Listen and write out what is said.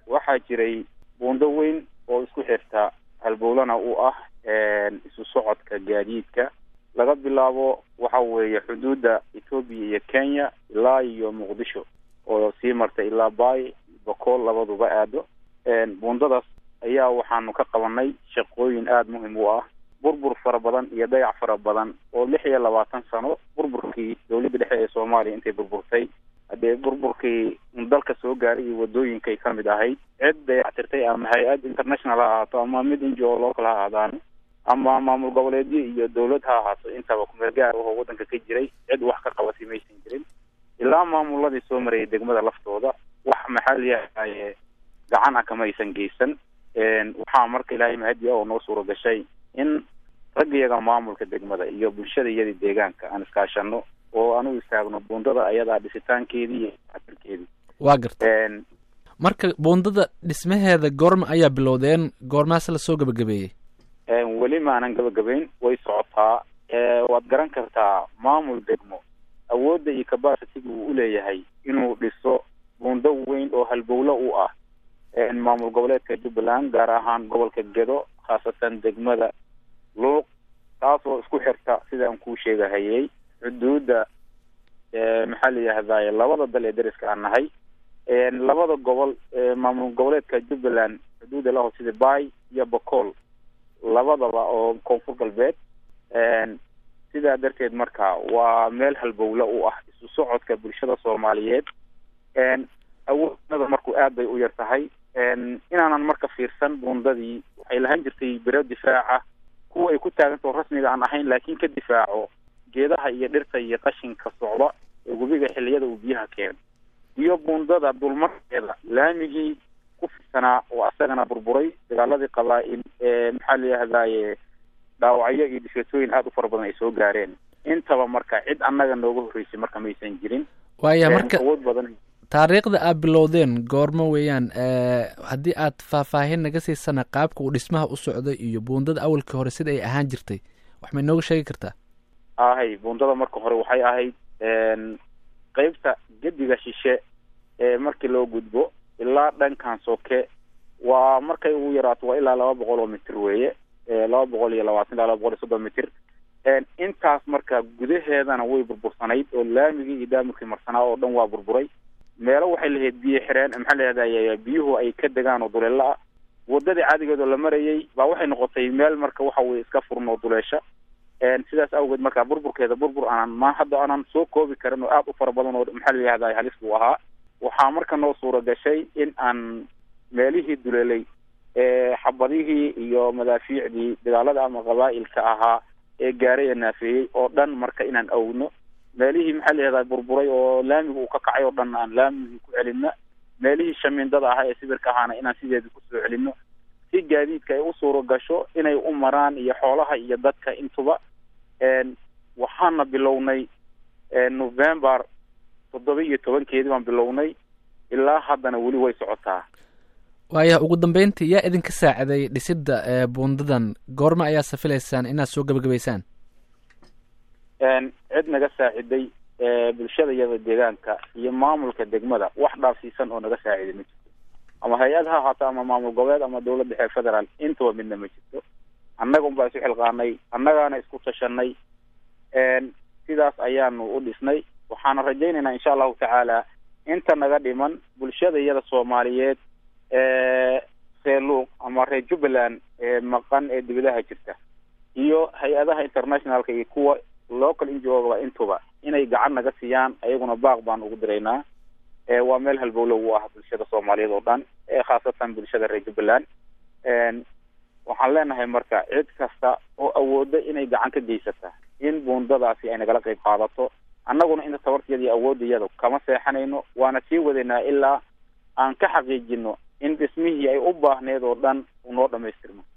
waxaa jiray buundo weyn oo isku xirta halbowlana u ah isu socodka gaadiidka laga bilaabo waxa weeye xuduudda etoobiya iyo kenya ilaa iyo muqdisho oo sii marta ilaa bay bakool labaduba aado buundadaas ayaa waxaanu ka qabanay shaqooyin aada muhim u ah burbur fara badan iyo dayac fara badan oo lix iyo labaatan sano burburkii dowladda dhexe ee soomaaliya intay burburtay haddee burburkii dalka soo gaaray iyo wadooyinkay ka mid ahayd cid dayactirtay ama hay-ad international ha ahaato ama mid n g o local ha ahaadaan ama maamul goboleedyo iyo dowlad ha ahaato intaba kumeel gaar ahoo waddanka ka jiray cid wax ka qabatay maysan jirin ilaa maamuladii soo marayay degmada laftooda wax maxaa layahaye gacan ah kama aysan geysan waxaa marka ilaahay mahadiya oo noo suura gashay in raggiyaga maamulka degmada iyo bulshada iyadii deegaanka aan iskaashano oo aan u istaagno buundada ayadaa dhisitaankeedii iyo atirkeedii waa garta marka buundada dhismaheeda goorma ayaa bilowdeen goormaase lasoo gabagabeeyey weli maanan gabagabeyn way socotaa waad garan kartaa maamul degmo awoodda iyo capacitiga uu uleeyahay inuu dhiso buundo weyn oo halbowlo u ah maamul goboleedka jubbaland gaar ahaan gobolka gedo khaasatan degmada luuq taasoo isku xirta sida aan kuu sheegahayey xuduudda maxaa la yihahdaye labada dal ee dariska aan nahay labada gobol maamul goboleedka jubbaland xuduudda laho sida bay iyo bacool labadaba oo koonfur galbeed sidaa darteed marka waa meel halbowle u ah isu socodka bulshada soomaaliyeed awoodnada marku aad bay u yar tahay inaanan marka fiirsan buundadii waxay lahaan jirtay bero difaaca kuwa ay ku taagantao rasmiga aan ahayn laakiin ka difaaco geedaha iyo dhirta iyo qashinka socda ee webiga xiliyada uu biyaha keeno iyo buundada dulmarkeeda laamigii ku fidsanaa oo asagana burburay dagaaladii qabaa-il ee maxaa la yihahdaye dhaawacyo iyo dhifatooyin aada u fara badan ay soo gaareen intaba marka cid annaga nooga horreysay marka maysan jirin waaya marka awood badan taariikhda aad bilowdeen goormo weeyaan haddii aad faahfaahin naga siisana qaabka uu dhismaha u socday iyo buundada awalkii hore sida ay ahaan jirtay wax may nooga sheegi kartaa ahay buundada marka hore waxay ahayd qeybta gediga shishe ee markii loo gudbo ilaa dhankan soke waa markay ugu yaraato waa ilaa laba boqol oo mitir weeye laba boqol iyo labaatan ilaa laba boqol iyo soddon mitir intaas marka gudaheedana way burbursanayd oo laamigii iyo daamurkii marsanaa oo dhan waa burburay meelo waxay lahayd biyo xireen maxaa lahahday biyuhu ay ka degaan oo duleelo ah wadadii caadigeed oo la marayay baa waxay noqotay meel marka waxa weye iska furan oo duleesha sidaas awgeed marka burburkeeda burbur aanan ma hadda aanan soo koobi karin oo aada u fara badan oo maxaa layihahday halis buu ahaa waxaa marka noo suura gashay in aan meelihii duleelay xabadihii iyo madaafiicdii dagaalada ama qabaa'ilka ahaa ee gaaray ee naafeeyey oo dhan marka inaan awno meelihii maxaa layihahdaa burburay oo laamiga uu ka kacay oo dhan aan laamigii ku celino meelihii shamiindada ahaa ee sibirka ahaana inaan sideedii kusoo celino si gaadiidka ay u suura gasho inay u maraan iyo xoolaha iyo dadka intuba waxaana bilownay november toddoba iyo tobankeedii baan bilownay ilaa haddana weli way socotaa waaya ugu dambeyntii yaa idinka saaciday dhisidda buundadan goorma ayaa safilaysaan inaad soo gabagabaysaan cid naga saaciday bulshada iyada deegaanka iyo maamulka degmada wax dhaafsiisan oo naga saaciday ma jirto ama hay-ad ha ahaato ama maamul goboleed ama dowladda dhexe federaal intaba midna ma jirto annaga unbaa isu xilqaanay annagaana isku tashanay sidaas ayaanu u dhisnay waxaana rajaynaynaa insha allahu tacaala inta naga dhiman bulshada iyada soomaaliyeed seeluuq ama reer jubbaland ee maqan ee dibadaha jirta iyo hay-adaha internationalka iyo kuwa local injoogaba intuba inay gacan naga siiyaan ayaguna baaq baan ugu diraynaa waa meel halbowlo u ah bulshada soomaaliyeed oo dhan khaasatan bulshada reer jubbaland waxaan leenahay marka cid kasta oo awooda inay gacan ka geysata in buundadaasi ay nagala qeyb qaadato annaguna inta tabartiyada iyo awoodayada kama seexanayno waana sii wadaynaa ilaa aan ka xaqiijino in dhismihii ay u baahneed oo dhan unoo dhamaystirno